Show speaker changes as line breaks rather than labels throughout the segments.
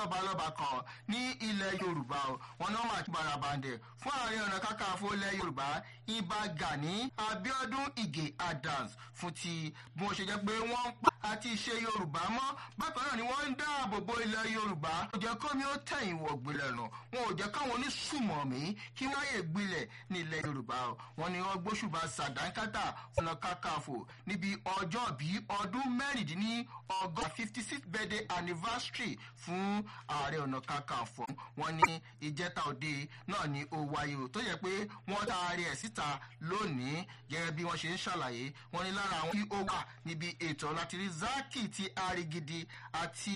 lọ́balọ́ba kan ní ilẹ̀ yorùbá o wọn náà máa barabandẹ̀ fún ààrẹ ọ̀nà kakanfò ilẹ̀ yorùbá ibà gani abiodun ige adams fún ti bí wọ́n ṣe jẹ́ pé wọ́n ń pa àti ìṣe yorùbá mọ́ bákan náà ni wọ́n ń dáàbò bo ilẹ̀ yorùbá kò jẹ́ kọ́mi ó tẹ̀yìn wọ̀ gbilẹ̀ nù wọn ò jẹ́ káwọn onísùmọ̀mí kí wọ́n yè gbilẹ̀ ní ilẹ̀ yorùbá o wọn ni wọ́n gbóṣùbà sàdánkátà ọ̀nà kakanfò níbi ọjọ́ bí ọdún mẹ́rìndínlí ọgọ́ fifty six birthday anniversary fún ààrẹ ọ̀nà kakanfò wọn ní ìjẹta òde náà ni ó wáyé o tó yẹ pé wọ́n taari ẹ̀ síta lónìí gẹ́gẹ́ bí wọ́n ṣe ń ṣàlàyé wọn ní lára àwọn tí ó wà níbi ètò láti rí zaki ti arigidi àti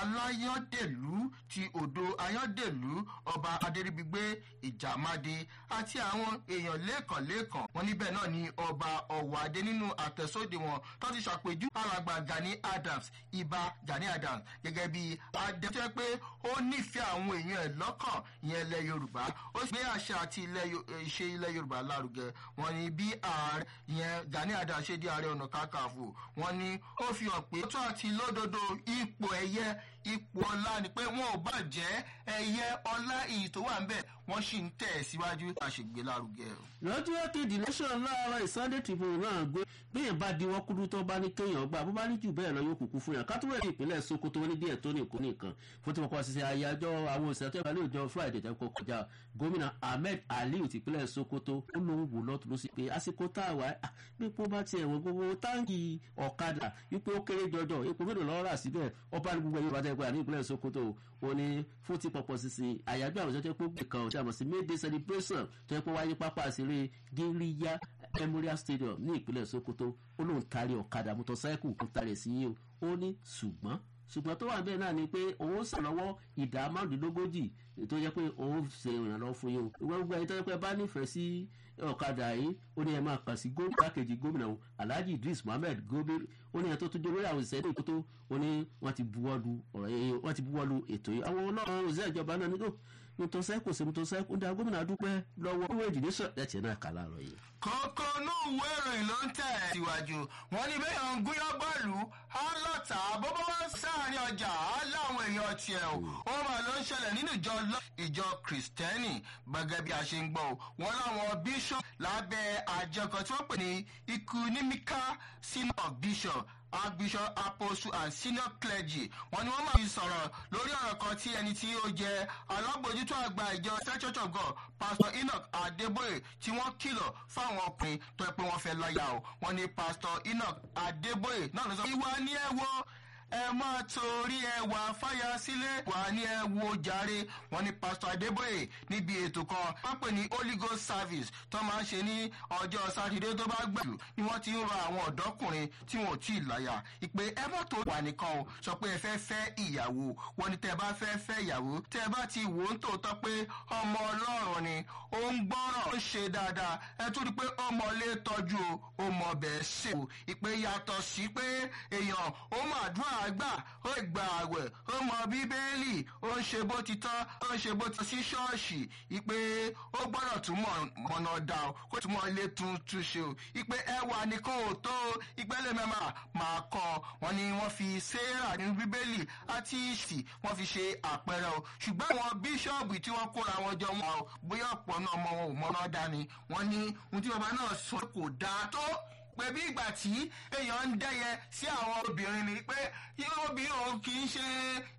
aláyọ̀dẹ̀lú ti odò ayọ̀dẹ̀lú ọba adéríbigbé ìjàmáde àti àwọn èèyàn lẹ́ẹ̀kanlẹ́ẹ̀kan wọn níbẹ̀ náà ni ọba ọ̀wádé nínú àtẹ̀sóde wọn tó ti ṣàpèjú alàgbà gani adams ibà gani adams gẹ́gẹ́ bí adẹ́tẹ́ pé ó nífẹ̀ẹ́ àwọn èèyàn ẹ̀ lọ́kàn ìyẹn ilẹ̀ yorùbá ó sì gbé àṣà àti ìṣe ilẹ̀ yorùbá lárugẹ wọn ni bí ààrẹ ìyẹn gani adams ṣe di ààrẹ ọ̀nà kákàfò wọn ni ó fi hàn pé tó àti lódodo ipò ẹ̀yẹ ipò ọlá ni pé wọn ò bá jẹ́ ẹ̀yẹ ọlá iyì tó wà ń bẹ̀ wọ́n sì ń tẹ̀ síwájú àṣègbè lárugẹ.
lọ́jọ́ kejì nation láàárọ̀ ìsunday tribune náà gbé bẹ́ẹ̀ bá di wọ́n kúrú tó bá ní kéèyàn gbà bó bá ní jù bẹ́ẹ̀ lọ yóò kúkú fún yàn kátó wẹ̀rẹ̀ ìpínlẹ̀ sokoto ní díẹ̀ tó ní ìkó nìkan fún tí wọ́n kọ́ ṣiṣẹ́ ayájọ́ àwọn òṣìṣẹ́ tó yẹ ní ìjọ friday tẹ́ kọ́ kọjá gómìnà ahmed aliu tìpínlẹ̀ sokoto ó lóun wò lọ́tún ló sì pé àsìkò tá a wà á pípọ́ bá tiẹ̀ wọ́n gbogbo táǹkì ọ̀kadà wípé ó kéré jọjọ epo mélòó lọ́ọ́ rà síbẹ̀ ọba ní gbogbo ẹ̀yìn bàtẹ́ pé àní ìpínlẹ̀ sokoto ó ní fún ti pọ̀pọ̀ sísìn àyájọ́ àwọn ìṣẹ́jọ́ pé gbè kan ṣàmọ̀ sí may day celebration tó yẹ pé wáyé pápá àṣírí gíríyá memorial stadium ní ìpínlẹ̀ sokoto ó lóun taari ọ̀kadà mọ́tọ́sáìkù kó taari sí yìí ó ní ṣùgbọ́n ṣùgbọ́n tó wà bẹ́ẹ̀ náà ni pé òun ṣàlọ́wọ́ ìdá márùndínlógójì tó yẹ pé òun ṣe ìrànlọ́wọ́ fún yín o ìwé gbogbo ẹni tó yẹ pé bá nífẹ̀ẹ́ sí ọ̀kadà yìí ó ní ẹ máa kàn sí gómìnà kejì gómìnà o alhaji idris mohammed gobe ó ní ẹ tó tún jẹ́ lórí àwọn òṣìṣẹ́ ní ìkótó ó ní wọ́n ti buwọ́lu ọ̀rọ̀ yẹn wọ́n ti buwọ́lu ètò yìí àwọn ọlọ́run òṣìṣẹ́ ìjọba náà nílò nítorí kò sí nítorí ó dá gómìnà dúpẹ́ lọ́wọ́ owó èdè nation ẹ̀tì náà kà láàárọ̀ yìí.
kókó inú ìwé ìròyìn ló ń tẹ̀ síwájú wọn ní bẹ́ẹ̀ ń gúnyán bọ́ọ̀lù á lọ́ta bó bá wá sáàrin ọjà á láwọn èèyàn tiẹ̀ o ó máa ló ń ṣẹlẹ̀ nínú ìjọ ìjọ kìrìsìtẹ́nì gbẹgẹ́ bí a ṣe ń gbọ́ o wọn láwọn bishop lábẹ́ àjọ kan tí wọ́n pè ní economical synod of bishop archbishop apostle and senior clergy wọn ni wọn máa fi sọ̀rọ̀ lórí ọ̀rọ̀ kan tí ẹni tí ó jẹ́ alábòjútó àgbà ìjọ st church of god pastor enoch adeboye tí wọ́n kìlọ̀ fáwọn ọkùnrin tó yẹ pé wọ́n fẹ́ lọ́ọ̀yà o wọ́n ní pastor enoch adeboye náà ló sọ ìwà ni ẹ wo ẹ máa torí ẹwà fáyà sílé wà ní ẹ wo jàre wọn ní pastor adeboye níbi ètò kan wọn pè ní holy ghost service tó máa ń ṣe ní ọjọ́ sátidé tó bá gbẹ̀jù ni wọ́n ti ń rọ àwọn ọ̀dọ́kùnrin tí wọn ò tí ì láyà ìpè ẹ má tó wà nìkan o sọ pé ẹ fẹ́ fẹ́ ìyàwó wọn ni tẹ ẹ bá fẹ́ fẹ́ ìyàwó tẹ ẹ bá ti wò ó ń tòótọ́ pé ọmọ ọlọ́run ni ó ń gbọ́ràn ó ń ṣe dáadáa ẹ tún rí i pé ọmọ ilé tọ́jú o ó mọ bẹ́ẹ̀ ṣe o ìpè yàtọ̀ sí pé èèyàn ó máa dúrà àgbà ó gba àwẹ̀ ó mọ bíbélì ó ń ṣe bó ti tán ó ń ṣe bó ti sí ṣọ́ọ̀ṣì ìpè ó gbọ́dọ̀ tún mọ̀nà dà ó kó tún mọ̀ ilé tuntun ṣe o ìpè ẹwà nìkan ò tó ìpè lẹ́mẹ̀mà máa kọ́ wọn ni wọ́n fi sarah nínú bíbélì àti ìsì wọ́n fi ṣe àpẹẹrẹ o ṣùgbọ́n àwọn bíṣọ́ọ̀bù tí wọ́n kóra wọn jọ wọn o bóyá ọ̀pọ̀ náà mọ wọn ò mọ́ná dání wọ́n ní ohun tí bàbá náà sọ kò dáa tó pé bí ìgbà tí èèyàn ń dẹ́yẹ sí àwọn obìnrin ni pé obìnrin òun kì í ṣe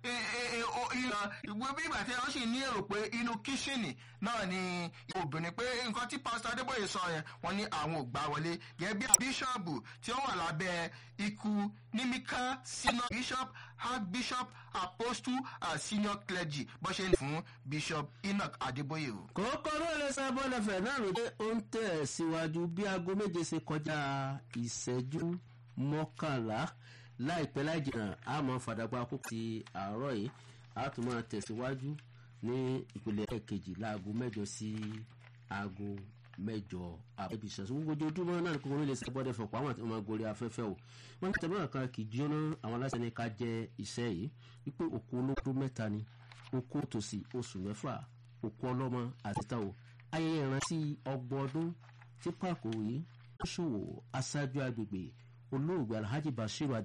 ìran ìwé bí ìgbà tí wọ́n sì ní èrò pé inú kíṣìnì náà ni obìnrin pé nǹkan tí pásítọ̀ adébóyè sọ yẹn wọ́n ní àwọn ò gbà wọlé gẹ́gẹ́ bí bíṣọ̀bù tí ó wà lábẹ́ ikú nímíkà senior bishop archbishop apostle and senior clergy bó ṣe ní fún bishop enoch adébóyè o.
kókó ló lè sá bọ́lẹ̀fẹ̀ náà ló dé ó ń tẹ̀ síwájú bí aago méje ṣe kọjá ìṣẹ́jú mọ́kànlá láìpẹ́ láì jìnnà a máa fàdàgbà àkókò ti àárọ̀ yìí a tún máa tẹ̀síwájú ní ìpìlẹ̀ kejì láago mẹ́jọ sí aago mẹ́jọ àbẹ̀bí ṣẹ̀ṣẹ̀ gbogbo ojoojúmọ́ náà kókó ló lè sá bọ́lẹ̀fẹ̀ pọ̀ àwọn àti ọmọ gorí afẹ́fẹ́ o wọ́n ní tẹ̀lé kan kì í jóná àwọn aláṣẹ ní ká jẹ iṣẹ́ yìí wípé òkú olódó mẹ́ta ni òkú tòsí oṣù mẹ́fà òkú ọlọ́mọ àti táwọn ayẹyẹ ìrántí ọgbọ̀n ọdún tí pàkó yìí ó ṣòwò aṣáájú agbègbè olóògbé alhaji bashir